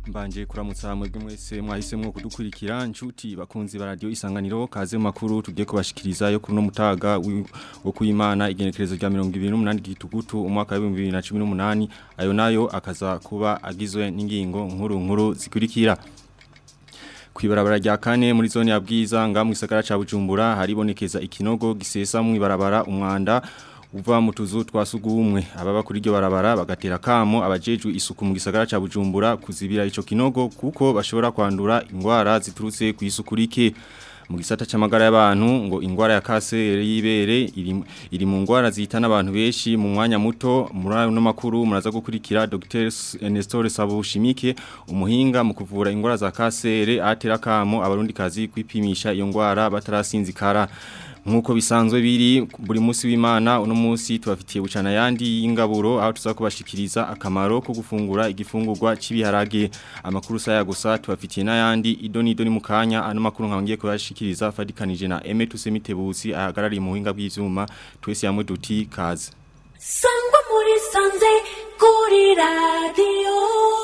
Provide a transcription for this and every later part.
mbanje kuramutsa mwebwe mwese mwahisemwo kudukurikira nshuti bakunzi ba radio isanganiro kaze mu makuru tugiye kubashikiriza yo kuno mutaga wo kuyimana igenekerezo rya 2028 gitugutu umwaka wa 2018 ayo nayo akaza kuba agizwe n'ingingo nkuru nkuru zikurikira Kwibarabara rya kane muri zone ya bwiza nga mu gisagara ca Bujumbura haribonekeza ikinogo gisesa mu ibarabara umwanda uva mu tuzu twa sugumwe ababa kuri iryo barabara bagatera kamo abajejwe isuku mu gisagara ca Bujumbura kuzibira ico kinogo kuko bashobora kwandura ingwara ziturutse ku isuku rike mu gisata c'amagara y'abantu ngo ingwara ya kanseri y'ibere iri, iri mu ngwara zihitana abantu benshi mu mwanya muto muri ano makuru muraza gukurikira Dr Nestor Sabushimike umuhinga mu kuvura ingwara za kanseri atera kamo abarundi kazi kwipimisha iyo ngwara batarasinzikara Nkuko bisanzwe biri buri munsi w'Imana uno munsi tubafitiye bucana yandi y'ingaburo aho tuza kubashikiriza akamaro ko gufungura igifungurwa cibiharage amakuru saya gusa tubafitiye n'ayandi idoni idoni mukanya ano makuru nkangiye kubashikiriza fadikanije na Eme Tusemitebusi ahagarariye mu buhinga bw'ivyuma twese yamwe duti kaze Sangwa muri sanze kuri radio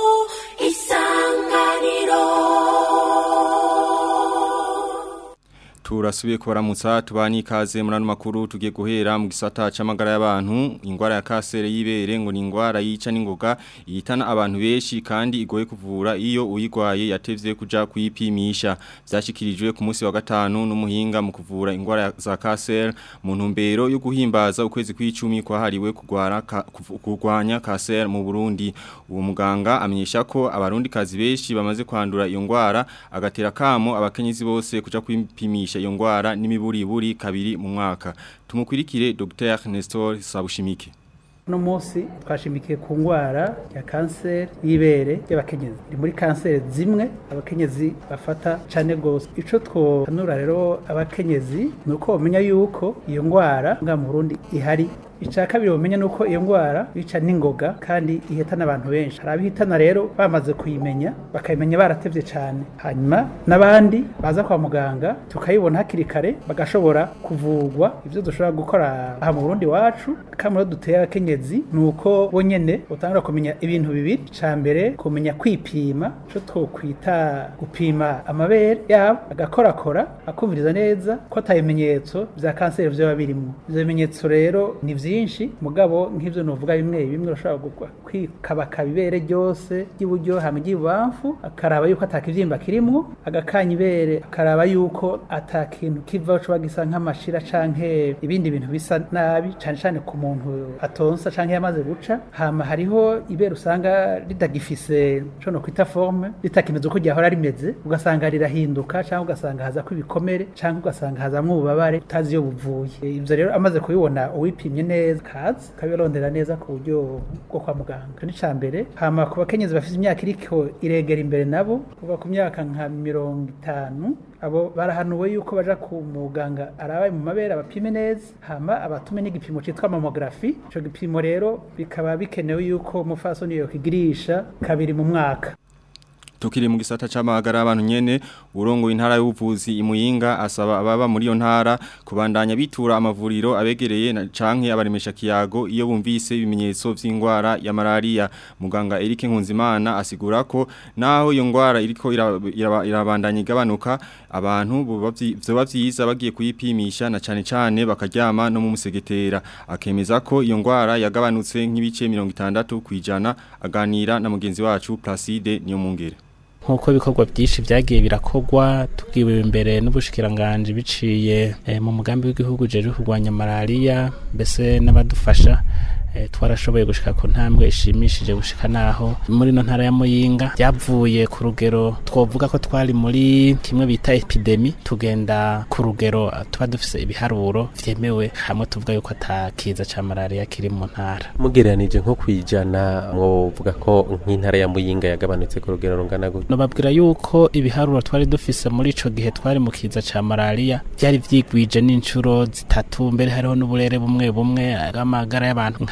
isanganiro Turasubiye kubaramutsa tubani ikaze muri ano makuru tugiye guhera mu gisata c'amagara y'abantu ingwara ya kanseri y'ibere ngo ni ingwara yica n'ingoga ihitana abantu benshi kandi igoye kuvura iyo uyigwaye yatevye kuja kuyipimisha vyashikirijwe ku munsi wa gatanu n'umuhinga mu kuvura ingwara za kanseri mu ntumbero yo guhimbaza ukwezi kw'icumi kwahariwe kugwara kurwanya kanseri mu Burundi uwo muganga amenyesha ko abarundi kazi benshi bamaze kwandura iyo ngwara agatera kamo abakenyezi bose kuja kwipimisha iyo ngwara n'imiburiburi kabiri mu mwaka tumukurikire Dr Nestor Sabushimike uno munsi twashimikiye ku ndwara ya kanseri y'ibere y'abakenyezi ni muri kanseri zimwe abakenyezi bafata cyane rwose icyo twohanura rero abakenyezi ni uko bamenya yuko iyo ndwara nga mu Burundi ihari icya kabiri bamenya ni uko iyo ndwara yica n'ingoga kandi ihitana abantu benshi hari abihitana rero bamaze kuyimenya bakayimenya baratevye cyane hanyuma n'abandi baza kwa muganga tukayibona hakiri kare bagashobora kuvurwa ibyo dushobora gukora aha mu Burundi wacu kamaro duteye abakenyezi ni uko bonyene utangura kumenya ibintu bibiri icya mbere kumenya kwipima cyo twokwita gupima amabere yabo agakorakora akumviriza neza ko atabimenyetso bya kanseri vyoba birimo ivyo bimenyetso rero ni vyinshi mugabo nk'ivyo novuga bimwe bimwe urashobora kwikabaka ibere ryose ry'iburyo hama ry'ibubamfu akaraba yuko atakivyimba kirimwo agakanya ibere akaraba yuko ata kintu kivaho coba gisa nk'amashira canke ibindi bintu bisa nabi cane cane ku muntu atonsa canke yamaze guca hama hariho ibere usanga ritagifise co no kwita forme ritakimeze uko ryahora rimeze ugasanga rirahinduka canke ugasanga hazako ibikomere canke ugasanga hazamwo ububabare utazi iyo buvuye ivyo rero amaze kubibona uwipimye neza kazi kabirondera neza ku buryo bwo kwa muganga ni cambere hama ku bakenyezi bafite imyaka iriko iregera imbere nabo kuva ku myaka nka mirongo itanu abo barahanuwe yuko baja ku muganga arabaye mu mabere abapime neza hama abatume n'igipimo citwa mammography ico gipimo rero bikaba bikenewe yuko umufasoni yokigirisha kabiri mu mwaka Tukiri mu gisata c'amagara abantu nyene urongo intara y'ubuvuzi imuyinga asaba ababa muri yo ntara kubandanya bitura amavuriro abegereye na canke abaremesha kiyago iyo bumvise ibimenyetso vy'ingwara ya malaria muganga Eric Nkunzimana asigura ko naho iyo ngwara iriko irabandanya igabanuka abantu vyoba vyiza bagiye kuyipimisha na cane cane bakaryama no mu musegetera akemeza ko iyo ngwara yagabanutse nk'ibice 60 kwijana aganira na mugenzi wacu Placide niyo mungere nk'uko ibikorwa byinshi byagiye birakogwa tubwiwe imbere n'ubushikiranganje biciye mu mugambi w'igihugu jeje kurwanya malaria mbese n'abadufasha twarashoboye gushika ku ntambwe ishimishije gushika naho muri no ntara ya Muyinga byavuye ku rugero twovuga ko twari muri kimwe bita epidemi tugenda ku rugero tuba dufise ibiharuro vyemewe hamwe tuvuga yuko atakiza ca malaria kiri mu ntara mugereranije nko kwijana mwovuga ko nk'intara ya Muyinga yagabanutse ku rugero rungana gute nobabwira yuko ibiharuro twari dufise muri ico gihe twari mu kiza ca malaria byari vyigwije n'incuro zitatu mbere hariho n'uburere bumwe bumwe bw'amagara y'abantu nka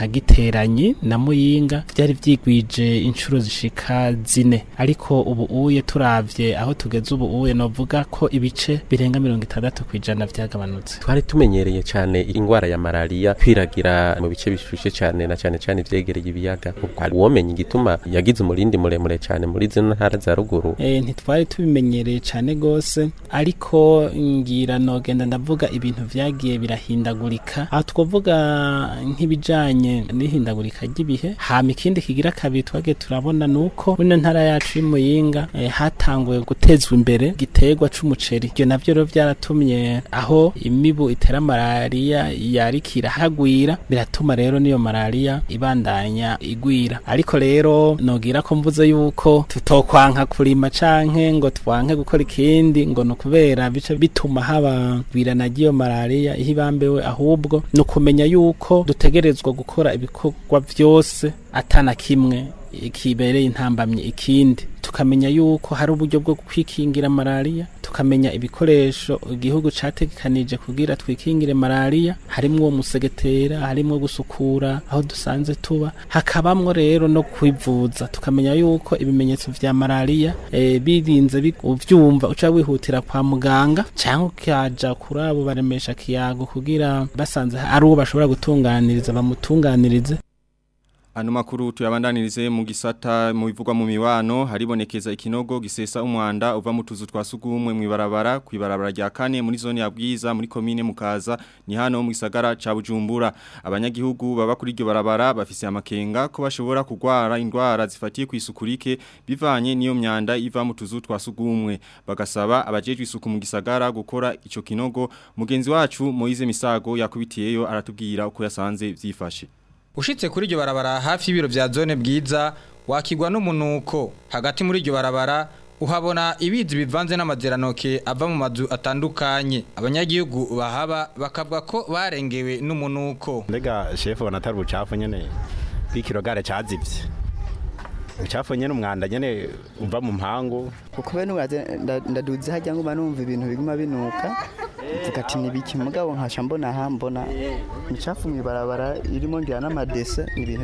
giteranyi na muyinga byari byigwije inshuro zishika zine ariko ubu uye turavye aho tugeze ubu uye novuga ko ibice birenga mirongo itandatu ku ijana vyagabanutse twari tumenyereye cyane ingwara ya malaria kwiragira mu bice bishushe cyane na cyane cyane vyegereye ibiyaga uwomenya igituma yagize umurindi muremure cyane muri zino ntara za ruguru e, ntitwari tubimenyereye cyane gose ariko ngira nogenda ndavuga ibintu vyagiye birahindagurika aho twavuga nk'ibijanye n'ihindagurika ry'ibihe hama ikindi kigira kabiri twagiye turabona nuko muri ntara yacu y'imuyinga e, hatanguye gutezwa imbere igiterwa c'umuceri ivyo navyo rero vyaratumye aho imibu itera malaria yarikira hagwira biratuma rero niyo malaria ibandanya igwira ariko rero nogira ko mvuze yuko tutokwanka kurima canke ngo twanke gukora ikindi ngo nukubera bice bituma haba gwirana ry'iyo malaria ihibambewe ahubwo nukumenya yuko dutegerezwa gukora ibikorwa vyose atana kimwe kibereye intambamye ikindi tukamenya yuko hari uburyo bwo kwikingira malaria tukamenya ibikoresho igihugu categekanije kugira twikingire malaria harimwo uwo musegetera harimwo gusukura aho dusanze tuba hakabamwo rero no kwivuza tukamenya yuko ibimenyetso vya malaria e, birinze uvyumva uca wihutira kwa muganga cyangwa ukaja kuri abo baremesha kiyago kugira basanze ari uwo bashobora gutunganiriza bamutunganirize Ano makuru tuyabandanirize mu gisata mu bivugwa mu miwano haribonekeza ikinogo gisesa umwanda uva mu tuzu twa sugumwe mu ibarabara ku ibarabara rya kane muri zone ya Bwiza muri commune Mukaza ni hano mu gisagara ca Bujumbura abanyagihugu baba kuri iryo barabara bafise amakenga ko bashobora kugwara indwara zifatiye ku isukurike bivanye niyo myanda iva mu tuzu twa sugumwe bagasaba abajejwe isuku mu gisagara gukora ico kinogo mugenzi wacu Moize Misago yakubitiyeyo aratubwira uko yasanze vyifashe Ushitse kuri iryo barabara hafi y'ibiro vya zone bwiza wakigwa n'umunuko hagati muri iryo barabara uhabona ibizi bivanze n'amazeranoke ava mu mazu atandukanye abanyagihugu bahaba bakavuga ko barengewe n'umunuko mbega shefu ubona atari ubucafu nyene bw'ikirogare cazivye ubucafu nyene umwanda nyene uva mu mpangu kuko bene ndaduze hajya ngo numva ibintu biguma binuka mvuga ati nibiki mugabo nkasha mbona aha mbona imicafu mw'ibarabara irimo ngira n'amadese ni ibintu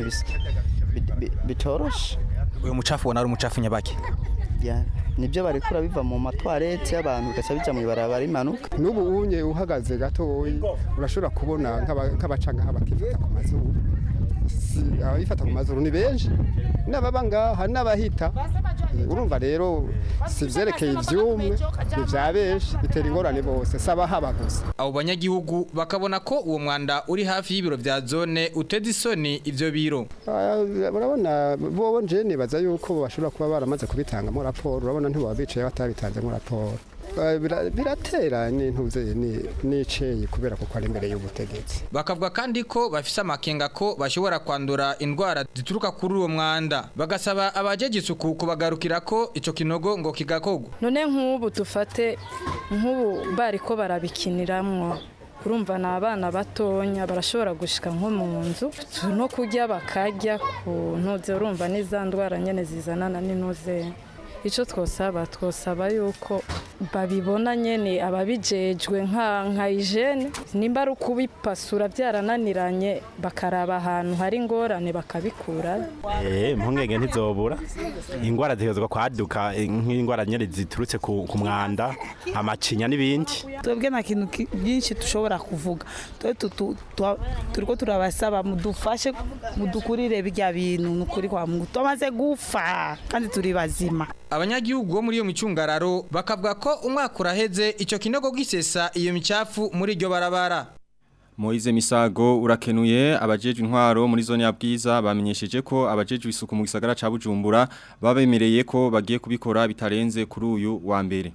bitoroshe uyu mucafu ubona ari umucafu nyabake nibyo barekura biva mu matwarete y'abantu bigaca bija mw'ibarabara imanuka n'ubu unye uhagaze gatoyi urashobora kubona nk'abaca ngaha bakifata ku mazuru ababifata ku mazuru ni benshi n'ababa ngaha n'abahita urumva rero si vyerekeye ivyumwe ni vya benshi bitera ingorane bose saba haba gusa abo banyagihugu bakabona ko uwo mwanda uri hafi y'ibiro vya zone uteze isoni ivyo biro urabona bobo nje nibaza yuko bashobora kuba baramaze kubitangamo raporo urabona ntibaba bicaye batabitanzemo raporo biratera n'intuze n'iceye kubera kuko ari imbere y'ubutegetsi bakavuga kandi ko bafise amakenga ko bashobora kwandura indwara zituruka kuri uwo mwanda bagasaba abajeje isuku kubagarukira ko ico kinogo ngo kigakogwa none nk'ubu dufate nk'ubu bariko barabikiniramwo urumva ni abana batonya barashobora gushika nko mu nzu no kurya bakarya ku ntuze urumva n'iza ndwara nyene zizanana n'intuze icyo twosaba twosaba yuko babibona nyene ababijejwe nka nka hygiene nimba ari ukubipasura byarananiranye bakaraba ahantu hari ingorane bakabikura eh impungenge ntizobura ingwara zihezwa kwaduka nk'ingwara nyene ziturutse ku ku mwanda amacinya n'ibindi twebwe nta kintu ki- byinshi dushobora kuvuga twe tu- tu- twa- turiko turabasaba mudufashe mudukurire birya bintu nukuri kwa mungu twamaze gufa kandi turi bazima abanyagihugu bo muri iyo micungararo bakavuga ko umwaka uraheze ico kinogo gisesa iyo micafu muri iryo barabara Moize Misago urakenuye abajeje intwaro muri zone ya Bwiza bamenyesheje ko abajeje isuku mu gisagara ca Bujumbura babemereye ko bagiye kubikora bitarenze kuri uyu wa mbere.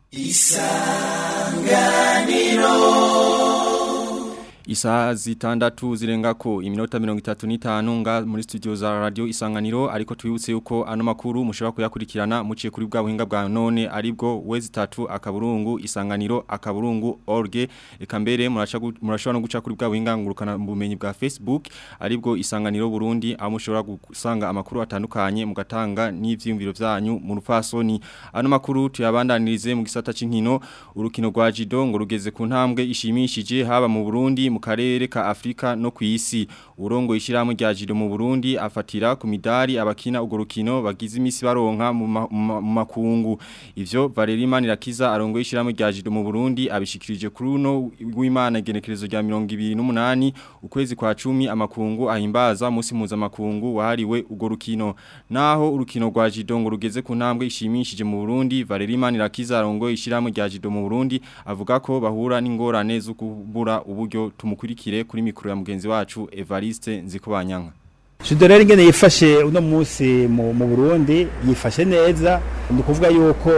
Isa zitandatu zirengako iminota mirongo itatu n'itanu nga muri studio za radio isanganiro ariko twibutse yuko ano makuru mushobora kuyakurikirana muciye kuri bwa buhinga bwa none aribwo wezi tatu akaburungu isanganiro akaburungu org eka mbere muraca gu- murashobora no guca kuri bwa buhinga ngurukana mu bumenyi bwa Facebook aribwo isanganiro Burundi aho mushobora gusanga amakuru atandukanye mugatanga n'ivyiyumviro vyanyu mu rufasoni ano makuru tuyabandanirize mu gisata c'inkino urukino rwa Jido ngo rugeze ku ntambwe ishimishije haba mu Burundi mu mu karere ka Afrika no ku isi urongo ishirahamwe rya Jido mu Burundi afatira ku midari abakina ugo rukino bagize imisi baronka mu ma- mu ma- mu makungu ivyo Valerie Manirakiza arongo ishirahamwe rya Jido mu Burundi abishikirije kuri uno w'Imana igenekerezo rya 28 ukwezi kwa 10 amakungu ahimbaza musi muza makungu wahariwe ugo rukino naho urukino rwa Jido ngo rugeze ku ntambwe ishimishije mu Burundi Valerie Manirakiza arongo ishirahamwe rya Jido mu Burundi avuga ko bahura n'ingorane zo kubura uburyo tumukurikire kuri mikro ya mugenzi wacu Evariste Nzikobanyanka Judo rero ingene yifashe uno munsi mu mu Burundi yifashe neza ni kuvuga yuko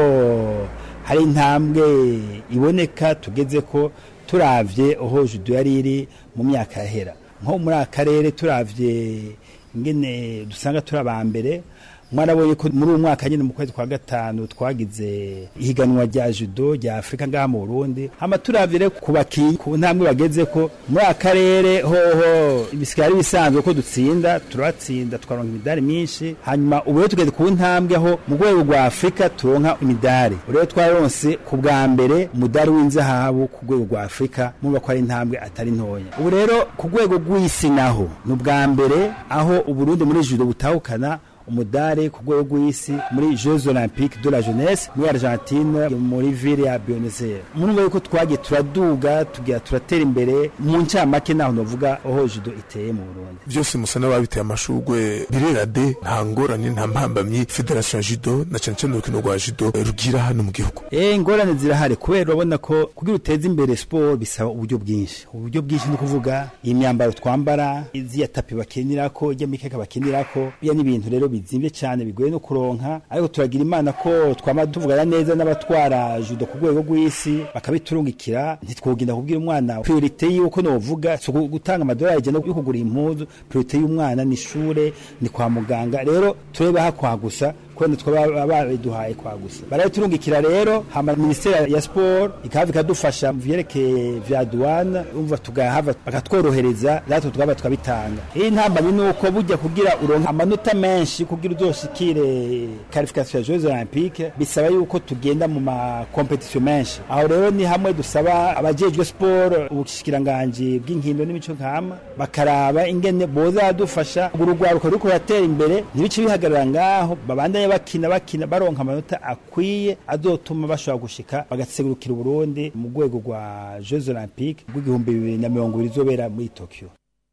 hari intambwe iboneka tugeze ko turavye aho judo yari iri mu myaka yahera nko muri aka karere turavye ingene dusanga turi abambere mwarabonye ko muri uyu mwaka nyine mu kwezi kwa gatanu twagize ihiganwa rya judo rya afurika ngaha mu burundi hama turavye rero ku bakinyi ku ntambwe bageze ko muri aka karere hoho bisigaye ari bisanzwe ko dutsinda turatsinda tukaronka imidari myinshi hanyuma ubu rero tugeze ku ntambwe aho mu rwego rwa afurika turonka imidari ubu rero twaronse ku bwa mbere umudari w'inzahabu ku rwego rwa afurika muba ko ari intambwe atari ntoya ubu rero ku rwego rw'isi naho ni ubwa mbere aho uburundi muri judo butahukana umudari ku rwego rw'isi muri Jeux Olympiques de la Jeunesse muri Argentine muri ville ya Buenos Aires murumva yuko twagiye turaduga tugira turatera imbere mu ncamake naho novuga aho judo iteye mu Burundi byose musa n'ababiteye amashurwe birera de nta ngorane nta mpambamyi federation ya judo na cyane cyane urukino rwa judo rugira hano mu gihugu Eh ingorane zirahari kubera urabona ko kugira uteze imbere sport bisaba uburyo bwinshi uburyo bwinshi ni kuvuga imyambaro twambara iziya tapi bakinirako ijya mikeka bakinirako bya n'ibintu rero bizimvye cyane bigoye no kuronka ariko turagira imana ko twama tuvugana neza n'abatwara judo ku rwego rw'isi bakabiturungikira ntitwogenda kubwira umwana priorite yuko novuga so gutanga amadolari je no kugura impuzu priorite y'umwana ni ishure ni kwa muganga rero tureba hakwa gusa kwenda twaba babiduhaye kwa gusa baraturungikira rero hama ministeri ya sport ikaba ikadufasha mu vyerekeye vya douane umva tugahava bakatworohereza natwe twaba twabitanga iyi ntambamyi ni uko bujya kugira uronka amanota menshi kugira uzoshikire qualification ya Jeux Olympiques bisaba yuko tugenda mu ma competition menshi aho rero ni hamwe dusaba abajejwe sport ubushikiranganji bw'inkino n'imico nkama bakaraba ingene boza badufasha urugwaruko ruriko ruratera imbere ntibice bihagarara ngaho babandanye bakina bakina baronka amanota akwiye azotuma bashobora gushika bagasegurukira Burundi mu rwego rwa Jeux Olympiques rw'igihumbi bibiri na mirongo ibiri zobera muri Tokyo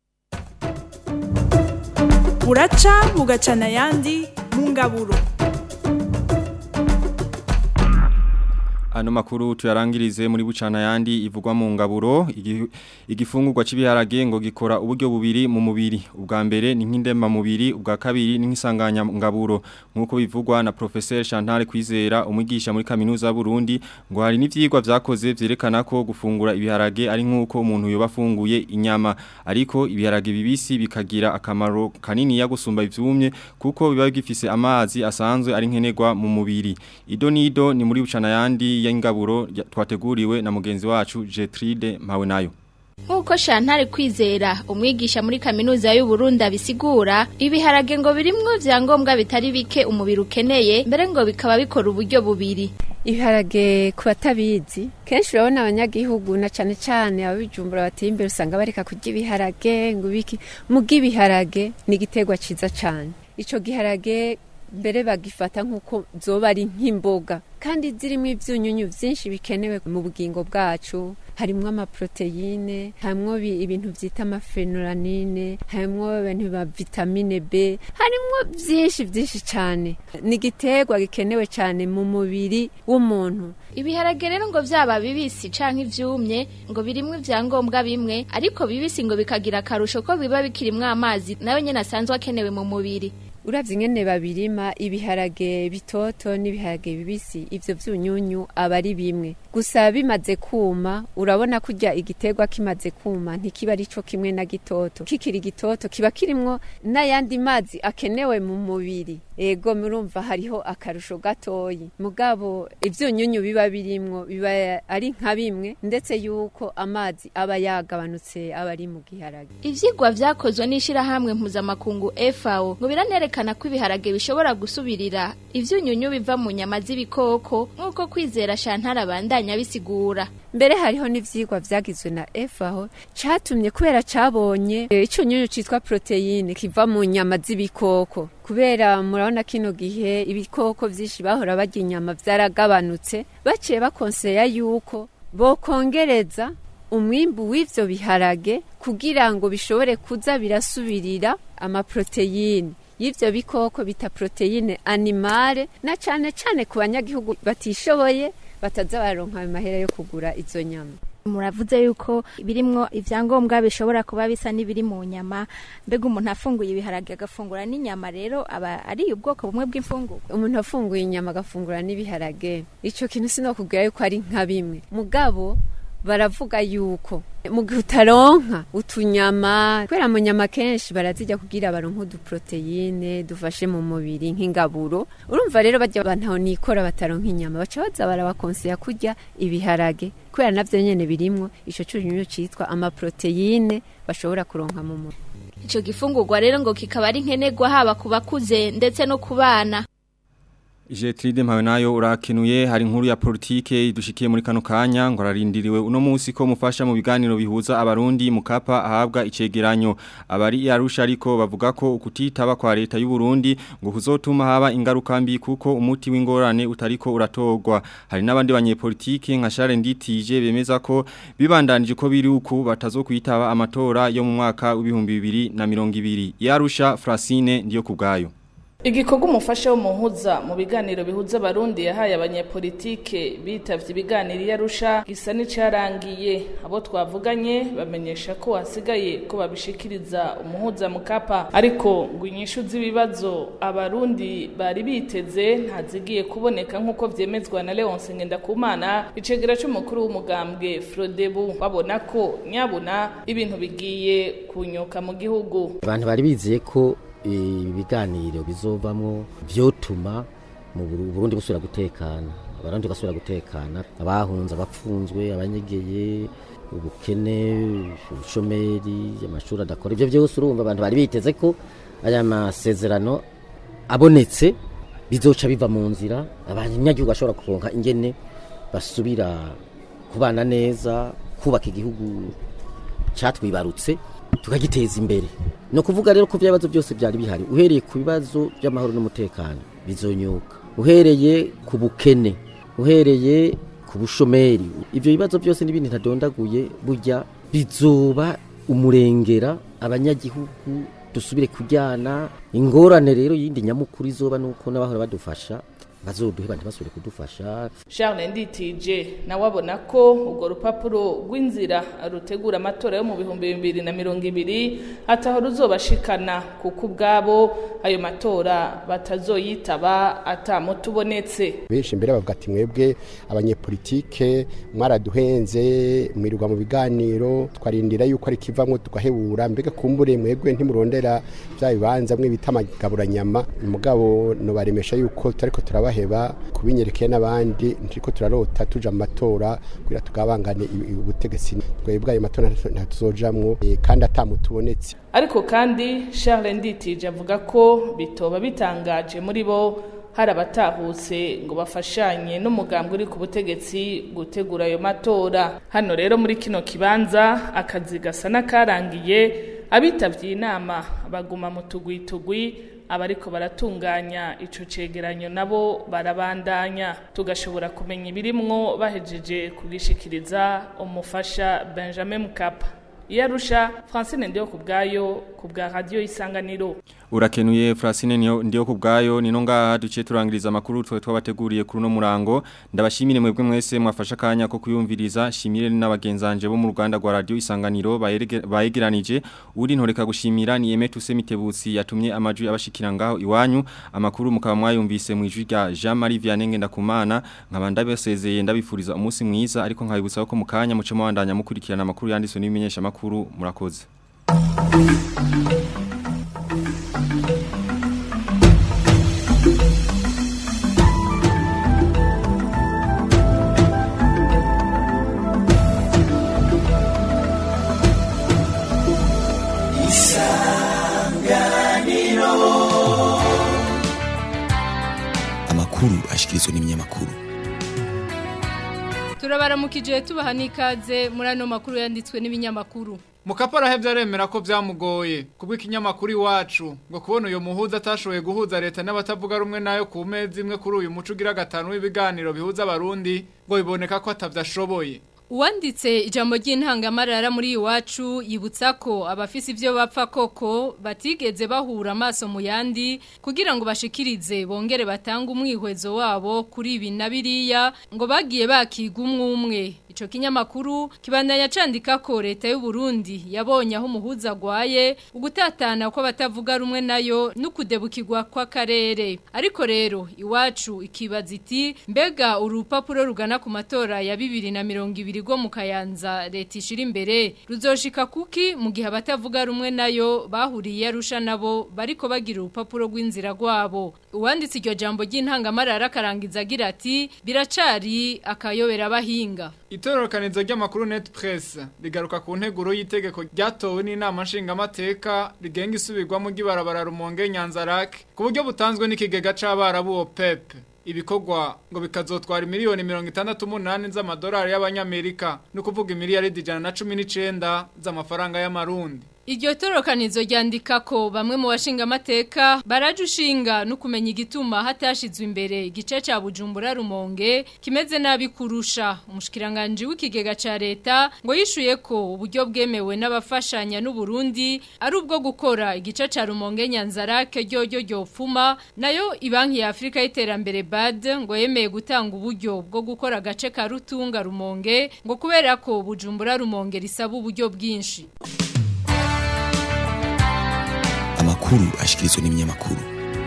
buraca bugacana ayandi mu ngaburo Ano makuru tuyarangirize muri bucana yandi ivugwa mu ngaburo igi- igifungurwa cy'ibiharage ngo gikora uburyo bubiri mu mubiri ubwa mbere ni nk'indema mubiri ubwa kabiri ni nk'isanganya ngaburo nkuko bivugwa na professeur Chantal Kwizera umwigisha muri kaminuza y'u Burundi ngo hari n'ivyigwa vyakoze vyerekana ko gufungura ibiharage ari nkuko umuntu yoba afunguye inyama ariko ibiharage bibisi bikagira akamaro kanini ya gusumba ivyumye kuko biba bigifise amazi asanzwe ari nkenerwa mu mubiri ido nido ni muri bucana yandi y'ingaburo ya- twateguriwe na mugenzi wacu Jetride mpawe nayo Nkuko Shantare kwizera umwigisha muri kaminuza y'u Burundi abisigura ibiharage ngo birimwo vyangombwa bitari bike umubiri ukeneye mbere ngo bikaba bikora uburyo bubiri ibiharage ku batabizi kenshi urabona abanyagihugu na cane cane ababijumbura bateye imbere usanga bareka kurya ibiharage ngo biki muga ibiharage ni igiterwa ciza cane ico giharage mbere bagifata nk'uko zoba ari nk'imboga kandi zirimo ivyunyunyu vyinshi bikenewe mu bugingo bwacu harimwo amaproteine harimwo bi- ibintu vyita amafenoranine harimwo ibintu ba vitamine B harimwo vyinshi vyinshi cane ni igiterwa gikenewe cane mu mubiri w'umuntu Ibiharage rero ngo vyaba bibisi canke ivyumye ngo birimwo ivyangombwa bimwe ariko bibisi ngo bikagira akarusho ko biba bikirimwo amazi nayo nyene asanzwe akenewe mu mubiri uravye ingene babirima ibiharage bitoto n'ibiharage bibisi ivyo vyunyunyu aba ari bimwe gusa bimaze kuma urabona kurya igiterwa kimaze kuma ntikiba ari co kimwe na gitoto kikiri gitoto kiba kirimwo n'ayandi mazi akenewe mu mubiri ego murumva hariho akarusho gatoyi mugabo ivyunyunyu biba birimwo biba ari nka bimwe ndetse yuko amazi aba yagabanutse aba ari mu giharage Ivyigwa vyakozwe n'ishirahamwe mpuzamakungu FAO ngo biranerekana ko ibiharage bishobora gusubirira ivyunyunyu biva mu nyama z'ibikoko nk'uko kwizera Shantara bandanya bisigura mbere hariho n'ivyigwa vyagizwe na FAO catumye kubera cabonye eh, ico nyunyu citwa proteine kiva mu nyama z'ibikoko kubera murabona kino gihe ibikoko vyinshi bahora barya inyama vyaragabanutse baciye bakonseya yuko bokongereza umwimbu w'ivyo biharage kugira ngo bishobore kuza birasubirira amaproteine y'ivyo bikoko bita proteine animale na cane cane ku banyagihugu batishoboye bataza baronka ayo mahera yo kugura izo nyama muravuze yuko birimwo ivyangombwa bishobora kuba bisa n'ibiri mu nyama mbega umuntu afunguye ibiharage agafungura n'inyama rero aba ari ubwoko bumwe bw'imfungurwa umuntu afunguye inyama agafungura n'ibiharage ico kintu sinokubwira yuko ari nka bimwe mugabo baravuga yuko mu gihe utaronka utunyama kubera mu nyama kenshi barazijya kugira baronke uduproteine dufashe mu mubiri nk'ingaburo urumva rero bajya bantaho nikora bataronka inyama baca baza barabakonseya kurya ibiharage kubera navyo nyene birimwo ico cunyunyu citwa amaproteine bashobora kuronka mu mubiri ico gifungurwa rero ngo kikaba ari nkenerwa haba ku bakuze ndetse no ku bana Jetride mpawe nayo urakenuye hari inkuru ya politike idushikiye muri kano kanya ngo ararindiriwe uno munsi ko mufasha mu biganiro bihuza abarundi mukapa ahabwa icegeranyo abari yarusha ariko bavuga ko ukutitaba kwa leta y'u Burundi ngo kuzotuma haba ingaruka mbi kuko umuti w'ingorane utariko uratogwa hari n'abandi banyepolitike nka Charles Nditije bemeza ko bibandanije ko biri uku batazokwitaba amatora yo mu mwaka w'ibihumbi bibiri na mirongo ibiri yarusha Francine ndiyo kubgayo igikorwa umufasha w'umuhuza mu biganiro bihuza abarundi yahaye abanyepolitike bitavye ibiganiro iyo arusha gisa n'icarangiye abo twavuganye bamenyesha ko hasigaye ko babishikiriza umuhuza mukapa ariko ngo inyishu z'ibibazo abarundi bari biteze ntazigiye kuboneka nk'uko vyemezwa na leonse ngendakumana icegera c'umukuru w'umugambwe frodebu babona ko nyabuna ibintu bigiye kunyuka mu gihugu abantu bari bizeye ko ibiganiro bizovamwo vyotuma mu Burundi busubira gutekana abarundi basubira gutekana abahunze abapfunzwe abanyegeye ubukene ubushomeri amashuri adakora ivyo vyose urumva abantu bari biteze ko aya masezerano abonetse bizoca biva mu nzira abanyagihugu bashobora kuronka ingene basubira kubana neza kubaka igihugu catwibarutse tukagiteza imbere no kuvuga rero ko byabazo byose byari bihari uhereye ku bibazo by'amahoro n'umutekano bizonyuka uhereye ku bukene uhereye ku bushomeri ibyo bibazo byose n'ibindi ntadondaguye burya bizoba umurengera abanyagihugu dusubire kujyana ingorane rero yindi nyamukuru izoba nuko n'abahora badufasha bazoduhe bandi basubire kudufasha Charles Nditije nawe abona ko urwo rupapuro rw'inzira rutegura amatora yo mu bihumbi bibiri na mirongo ibiri ataho ruzobashikana kuko ubwabo ayo matora batazoyitaba atamutubonetse benshi mbere bavuga ati mwebwe abanyepolitike mwaraduhenze mwirirwa mu biganiro twarindira yuko ari kivamwo tugahebura mbega kumbure mwebwe ntimurondera bya bibanza mwe bita amagaburanyama umugabo nobaremesha yuko turiko turaba baheba kubinyerekeye n'abandi ntiriko turarota tuja mu matora kugira tugabangane ubutegetsi twebwe ayo matora ntatuzojamwo kandi atamutubonetse ariko kandi Charles Nditije avuga ko bitoba bitangaje muri bo hari abatahutse ngo bafashanye n'umugambwe uri ku butegetsi gutegura ayo matora hano rero muri kino kibanza akazi gasa n'akarangiye abitabye inama baguma mu tugwitugwi abariko baratunganya ico cegeranyo nabo barabandanya tugashobora kumenya ibirimwo bahejeje kugishikiriza umufasha Benjamin Mkapa Iyarusha Francine ndiyo kubgayo kubga radio isanganiro Urakenuye Francine niyo ndiyo kubgayo nino ngaha duce turangiriza makuru twe twabateguriye kuri no murango ndabashimire mwebwe mwese mwafasha kanya ko kuyumviriza shimire n'abagenzanje bo mu Rwanda rwa radio isanganiro bayegeranije uri ntoreka gushimira ni Emetu Semitebutsi yatumye amajwi abashikira ngaho iwanyu amakuru mukaba mwayumvise mu ijwi rya Jean Marie Vianney ndakumana nkaba ndabasezeye ndabifuriza umunsi mwiza ariko nkabibutsa ko mukanya muce mwandanya mukurikirana amakuru yanditswe n'ibimenyesha makuru murakoze amakuru ashikirizwa n'ibinyamakuru turabaramukije tubaha n'ikaze muri ano makuru yanditswe n'ibinyamakuru Mukapara hebye aremera ko byamugoye kubwo ikinyamakuru iwacu ngo kubona uyu muhuza atashoboye guhuza leta n'abatavuga rumwe nayo ku mezi imwe kuri uyu muco ugira gatanu w'ibiganiro bihuza abarundi ngo biboneka ko atavyashoboye Uwanditse ijambo ry'intangamarara muri iwacu yibutsa ko abafise ivyo bapfa koko batigeze bahura amaso mu yandi kugira ngo bashikirize bongere batanga umwihwezo wabo kuri ibi na biriya ngo bagiye bakiga umwe umwe ico kinyamakuru kibandanya candika ko leta y'u Burundi yabonye aho umuhuza gwaye ugutatana ko batavuga rumwe nayo n'ukudebukirwa kw'akarere ariko rero iwacu ikibaza iti mbega urupapuro rugana ku matora ya bibiri na mirongo ibiri rwo mu kayanza leta ishira imbere ruzoshika kuki mu gihe abatavuga rumwe nayo bahuriye arusha nabo bariko bagira urupapuro rw'inzira rwabo uwanditse iryo jambo ry'intangamarara akarangiza agira ati biracari akayobera abahinga Itororokanizo ry'amakuru Net Press rigaruka ku nteguro y'itegeko ryatowe n'inama nshingamateka rigenga isubirwamo ry'ibarabara Rumonge Nyanzarake ku buryo butanzwe n'ikigega c'abarabu OPEP ibikorwa ngo bikazotwara miliyoni mirongo itandatu umunani z'amadolari y'abanyamerika ni ukuvuga imiliyaridi ijana na cumi n'icenda z'amafaranga y'amarundi Iryo torokanizo ryandika ko bamwe mu bashinga amateka baraje ushinga no kumenya igituma hatashizwe imbere igice ca Bujumbura Rumonge kimeze nabi kurusha umushikiranganje w'ikigega ca leta ngo yishuye ko uburyo bwemewe n'abafashanya n'u Burundi ari ubwo gukora igice ca Rumonge Nyanzarake ryo ryo pfuma nayo ibanki ya Afrika y'iterambere BAD ngo yemeye gutanga uburyo bwo gukora agace ka Rutunga Rumonge ngo kubera ko Bujumbura Rumonge risaba uburyo bwinshi amakuru ashikirizwa n'ibinyamakuru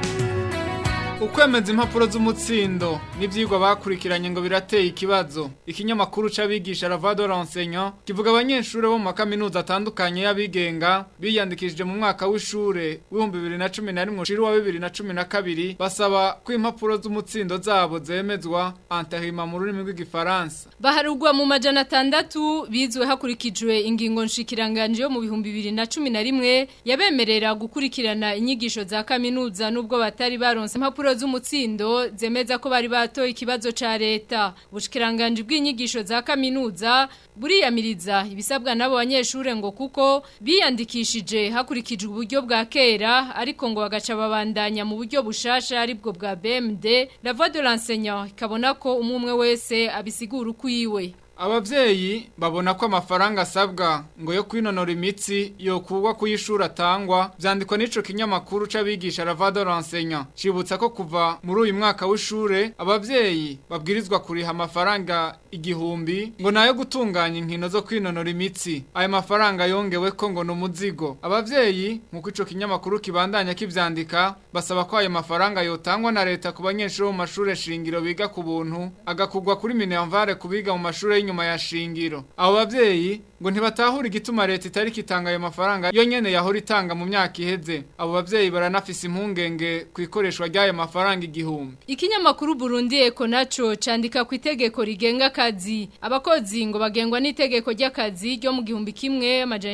ukwemeza impapuro z'umutsindo n'ibyigwa bakurikiranye ngo birateye ikibazo ikinyamakuru c'abigisha Ravado Renseignant kivuga abanyeshuri bo mu makaminuza atandukanye y'abigenga biyandikishije mu mwaka w'ishure w'ibihumbi bibiri na cumi na rimwe ushiri wa bibiri na cumi na kabiri basaba ko impapuro z'umutsindo zabo zemezwa antahima mu rurimi rw'igifaransa baharugwa mu majana atandatu bizwe hakurikijwe ingingo nshikiranganje yo mu bihumbi bibiri na cumi na rimwe yabemerera gukurikirana inyigisho za kaminuza n'ubwo batari baronse impapuro z'umutsindo zemeza ko bari batoye ikibazo ca leta ubushikiranganje bw'inyigisho za kaminuza buriyamiriza ibisabwa n'abo banyeshure ngo kuko biyandikishije hakurikijwe uburyo bwa kera ariko ngo bagaca babandanya mu buryo bushasha aribwo bwa BMD la voix de l'enseignant ikabona ko umwe wese abisigura ukwiwe Abavyeyi babona ko amafaranga asabwa ngo yo kwinonora imitsi yokugwa kuyishura atangwa vyandikwa n'ico kinyamakuru c'abigisha Ravado Renseignant cibutsa ko kuva muri uyu mwaka w'ishure abavyeyi babwirizwa kuriha amafaranga igihumbi ngo nayo gutunganya inkino zo kwinonora imitsi ayo mafaranga yongewe ko ngo numuzigo abavyeyi nkuko ico kinyamakuru kibandanya kivyandika basaba ko ayo mafaranga yotangwa na leta ku banyeshuri mu mashure shingiro biga ku buntu agakugwa kuri Minervare kubiga mu mashure y'inyuma ya shingiro abo bavyeyi ngo ntibatahura igituma leta itari kitanga ayo mafaranga yo nyene yahora itanga mu myaka iheze abo bavyeyi baranafise impungenge ku ikoreshwa ry'ayo mafaranga igihumbi Ikinyamakuru Burundi Eko naco candika ku itegeko rigenga akazi abakozi ngo bagengwa n'itegeko ry'akazi ryo mu gihumbi kimwe amajana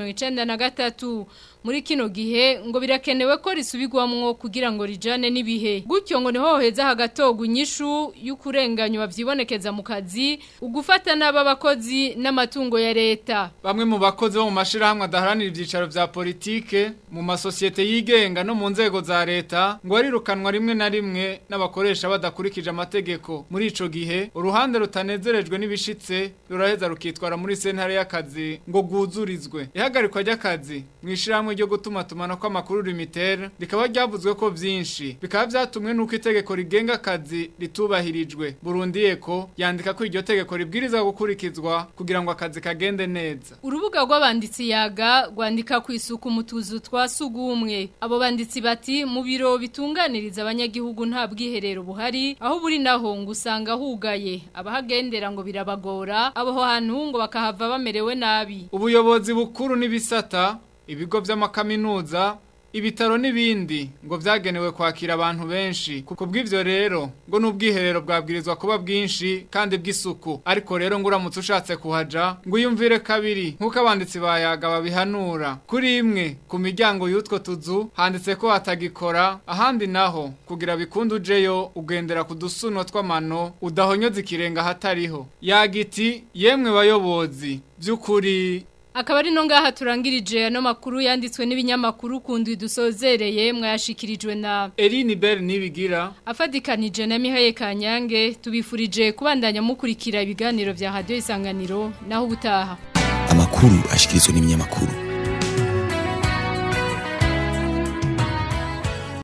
1993 muri kino gihe ngo birakenewe ko risubirwamwo kugira ngo rijane n'ibihe gutyo ngo niho heza hagatogwa inyishu y'ukurenganywa vyibonekeza mu kazi ugufata n'aba bakozi n'amatungo ya leta bamwe mu bakozi bo mu mashirahamwe adaharanira ivyicaro vya politike mu masosiyete yigenga no mu nzego za leta ngo arirukanwa rimwe na rimwe n'abakoresha badakurikije amategeko muri ico gihe uruhande rutanezerejwe n'ibishitse ruraheza rukitwara muri sentare y'akazi ngo guzurizwe ihagarikwa ry'akazi mwishirahamwe ryo gutuma tumana ko amakuru limitere rikaba ryavuzwe ko vyinshi bikaba vyatumwe nuko itegeko rigenga akazi ritubahirijwe Burundi eko yandika ko iryo tegeko ribwirizwa gukurikizwa kugira ngo akazi kagende neza urubuga rw'abanditsi yaga rwandika ku isuku mu tuzu twa sugumwe abo banditsi bati mu biro bitunganiriza abanyagihugu nta bwiherero buhari aho buri naho ngo usanga hugaye abahagendera ngo birabagora abo hantu ngo bakahava bamerewe nabi ubuyobozi bukuru n'ibisata ibigo vy'amakaminuza ibitaro n'ibindi ngo vyagenewe kwakira abantu benshi kuko bw'ivyo rero ngo n'ubwiherero bwabwirizwa kuba bwinshi kandi bw'isuku ariko rero ngo uramutse ushatse kuhaja ngo uyumvire kabiri nk'uko abanditsi bayaga babihanura kuri imwe ku miryango y'utwo tuzu handitse ko hatagikora ahandi naho kugira bikunde ujeyo ugendera ku dusuno tw'amano udahonyoza ikirenga hatariho yagiti yemwe bayobozi by'ukuri Akaba ari no ngaha turangirije ano makuru yanditswe n'ibinyamakuru kundi dusozereye mwayashikirijwe na Eline Bell nibigira afadikanije na Mihaye Kanyange tubifurije kubandanya mukurikira ibiganiro vya Radio Isanganiro naho ubutaha amakuru ashikirizwa n'ibinyamakuru